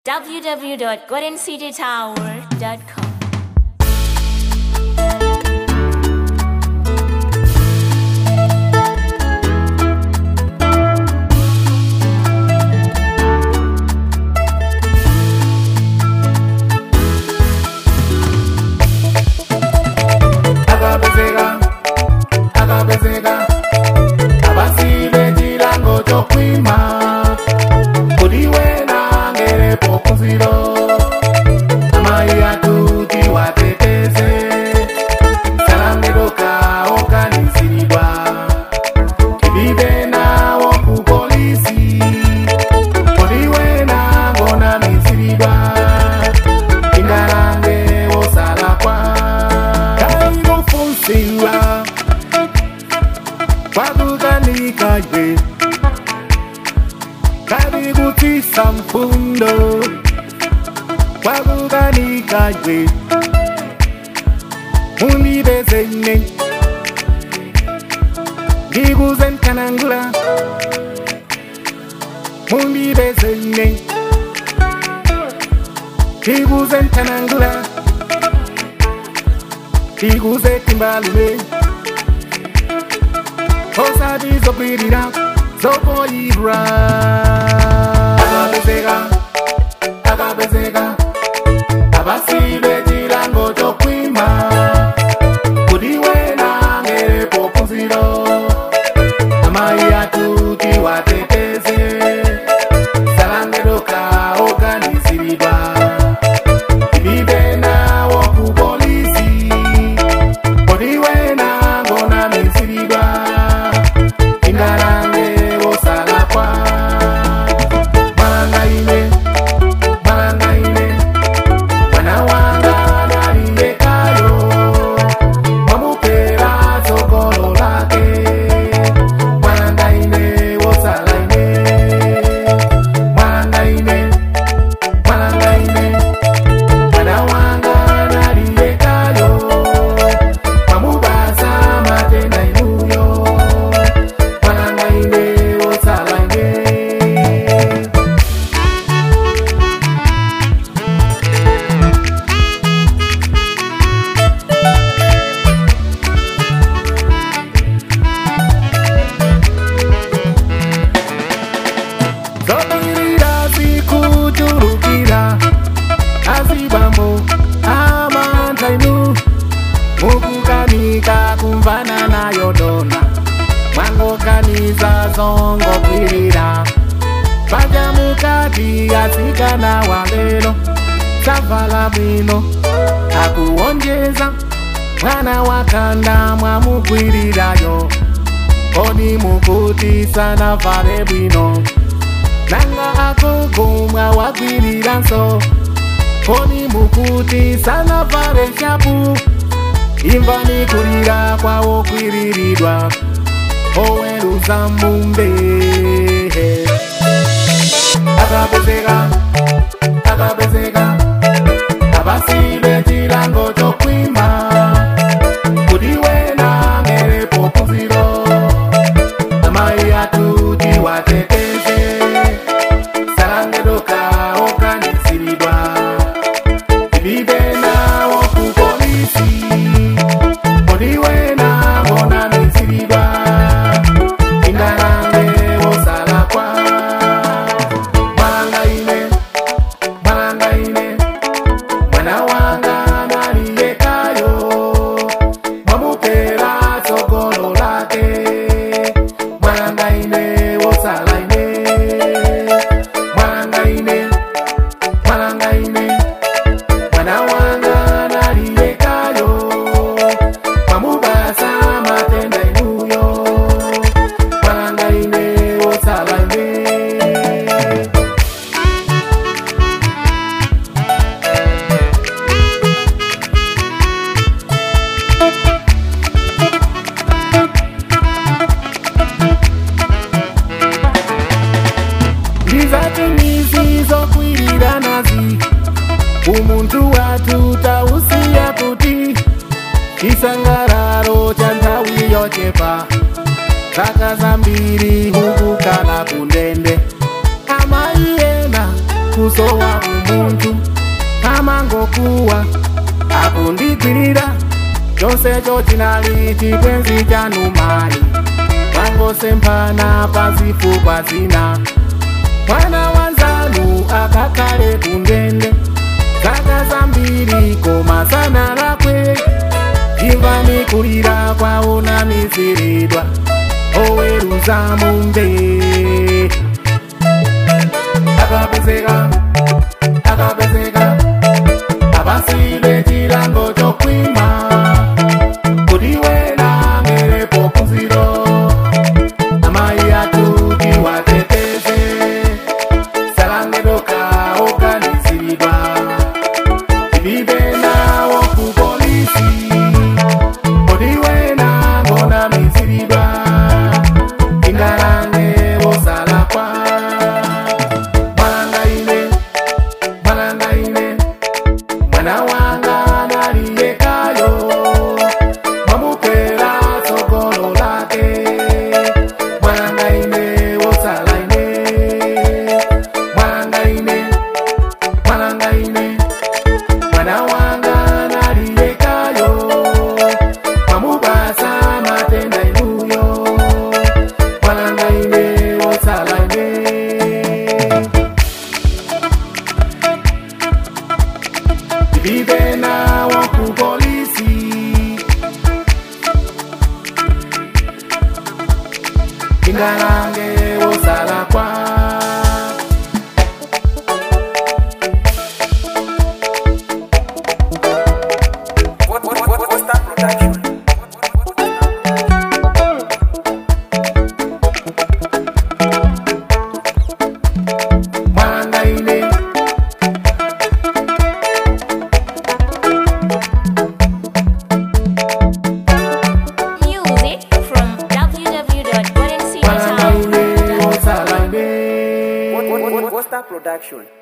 www.goldencitytower.com. akapezeka akapezeka abasibe chilango chokwima kuti wena ngerepo kunziro amayi atuti wateteze salangedoka oganiziridwa tibibe nawo ku polisi kuti wena ngonamiziridwa ingalange wosalakwa kainofunsiwa kwakukanikaye kabikutisa mfundo kwakukanikaye mulibezene ngikuzenkanangula mulibezene ngikuzenkanangula ikuze timbalume osati zokwirira zokoyirwa akapezeka akapezeka abasibe chilango chokwima kuti wena ngerepo kunziro amayi atuti wateteze salangedoka oganiziridwa ibibe nawo ku polisi kuti wena ngonamiziridwa ingalange wosalakwa malangaine malangaine mwana wanga naliyekayo mwamupera tsogolo lake malangaine wosalaine malangaine malangaine mwana wanga naliyekayo pamubasa matenda inuyo mwanangaine wosalaine zobirira zikuturukira azibambo amantainu mukukanika kumvana nayo dona mwangoganiza zongokwirira vaja mukati asikana wa lelo savala bwino akuwonjeza mwana wakanda mwamukwirirayo kodi mukuti sana vale bwino nanga akugumwa wakwiriranso kodi mukuti sana vale shapu imvani kulira kwawo kwiriridwa oweruza mumbe akapezeka akapezeka abasibe chilango chokwima kuti wena ngerepo kunziro amayi atuti wateteze salangedoka oganiziridwa ibibe nawo ku polisi kuti wena ngonamiziridwa ingalange wosalakwa malangaine malangaine mwana wanga naliyekayo mwamupera tsogolo lake mwalangaine wosalaine mwalangaine mwalangaine mwana wanga naliyekayo mwamubasa matenda inuyo mwalangaine wosalaine ndizatimizi zokwirira nazi umuntu watu tausiya kuti chisangalalo cha nthawi yochepa zaka zambiri hukukala kundende amayi ena kusowa muntu amangokuwa akundigwirira chonse cho chinali chibwenzi chanu mali mwangosemphana pazifukwa zina mwana wanzanu akakhale kundende zaka zambiri koma sana lakwe imvani kulira kwaona miziridwa oweruza mumbe akapezeka akapezeka abasile chilango chokwima kudiwela ngelepo kuziro amayi atuti wateteze salangedoka oganiziridwa ibibe nawo ku polisi odiwena ngona miziridwa ingalange bosalakwa mwalangaine mwalangaine mwana wanga naliyekayo mwamupera sokolo lake mwalangaine wosalaine mwalangaine mwalangaine mwana wanga naliyekayo mwamubasa matenda inuyo mwalangaine wosalaine vive nawo ku polisi ingalange wosalakwa What, what, what, what's that production? mwalangaine Music from www.goldencitytown.com. mwalangaine wosalaine What, what, what, what's that production?